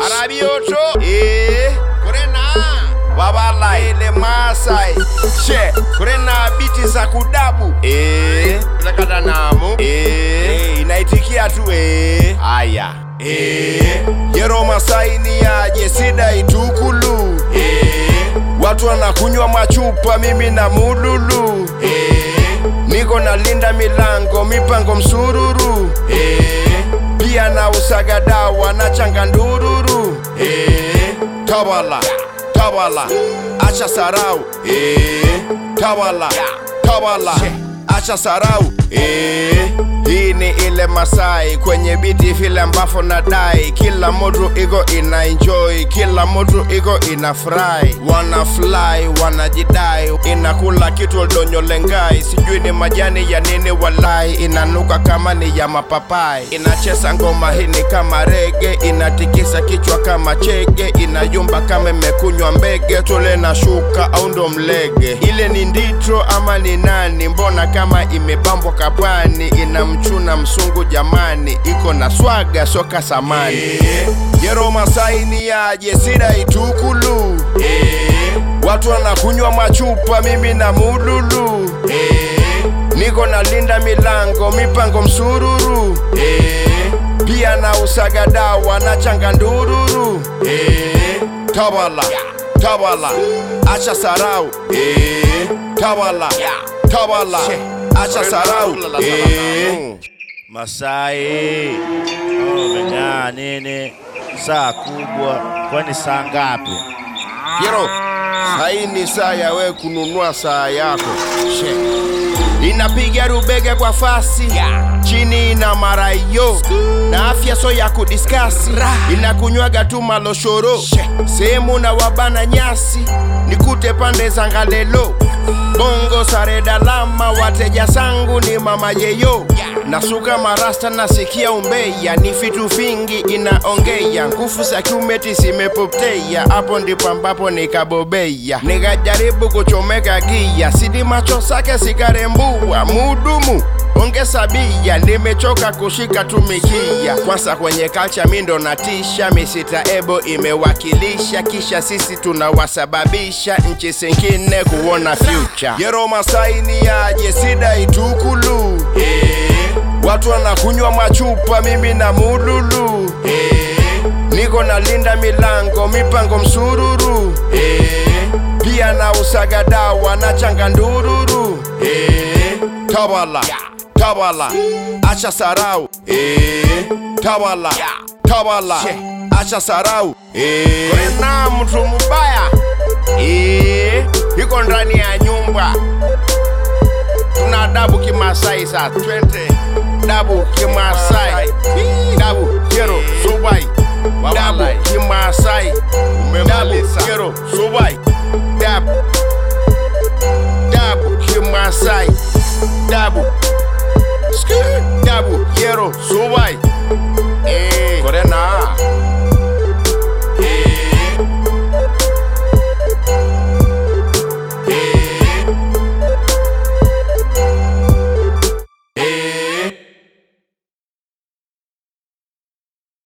arabioto eh kurena babalai ile masai she kurena biti za kudabu eh zakata namu eh inaitikia tu eh aya eh yero masai ni aje sida itukulu eh watu wanakunywa machupa mimi na mululu eh niko nalinda milango mipango msururu eh pia na usaga dawa na changa ndururu eh tawala tawala acha sarau eh tawala tawala acha sarau eh hii ni ile Masai kwenye biti vile ambavyo nadai, kila mtu iko ina enjoy, kila mtu iko ina fry, wana fly wanajidai, inakula kitu donyolengai, sijui ni majani ya nini, walai inanuka kama ni ya mapapai, inacheza ngoma hii ni kama rege, inatikisa kichwa kama chege, inayumba kama imekunywa mbege, tule na shuka au ndo mlege, ile ni nditro ama ni nani? Mbona kama imebambwa kapani, inamchuna msungu jamani, iko na swaga soka samani yero Masai ni aje sida itukulu watu wanakunywa machupa, mimi na mululu niko nalinda milango mipango msururu pia na usaga dawa na changa ndururu tawala tawala acha sarau tawala tawala acha sarau Masai oh, umeng'aa nini? Saa kubwa, kwani saa ngapi? Yero, hii ni saa ya we kununua saa yako. She. Inapiga rubege kwa fasi chini ina marayo na afya so ya kudiskasi inakunywaga tu maloshoro sehemu na wabana nyasi nikute pande za ngalelo bongo sare dalama wateja sangu ni mama yeyo nasuka marasta nasikia umbeya ni vitu vingi inaongea nguvu za kiumeti zimepotea hapo ndipo ambapo nikabobeya nikajaribu kuchomeka gia sidi macho sake sikarembua mudumu ongeza bia nimechoka kushika tumikia kwanza kwenye kalcha mindo natisha misita ebo imewakilisha kisha sisi tunawasababisha nchi zingine kuona future yero masai ni aje sida itukulu watu wanakunywa machupa mimi na mululu niko nalinda milango mipango msururu pia na usaga dawa na changa ndururu tawala tawala acha sarau tawala tawala acha sarau na mtu mubaya Eh, iko ndani ya nyumba tuna dabu kimasai sa twende dabu kimasai dabu kero subai dabu kimasai dabu kero subai dabu dabu kimasai dabu Skr, dabu kero subai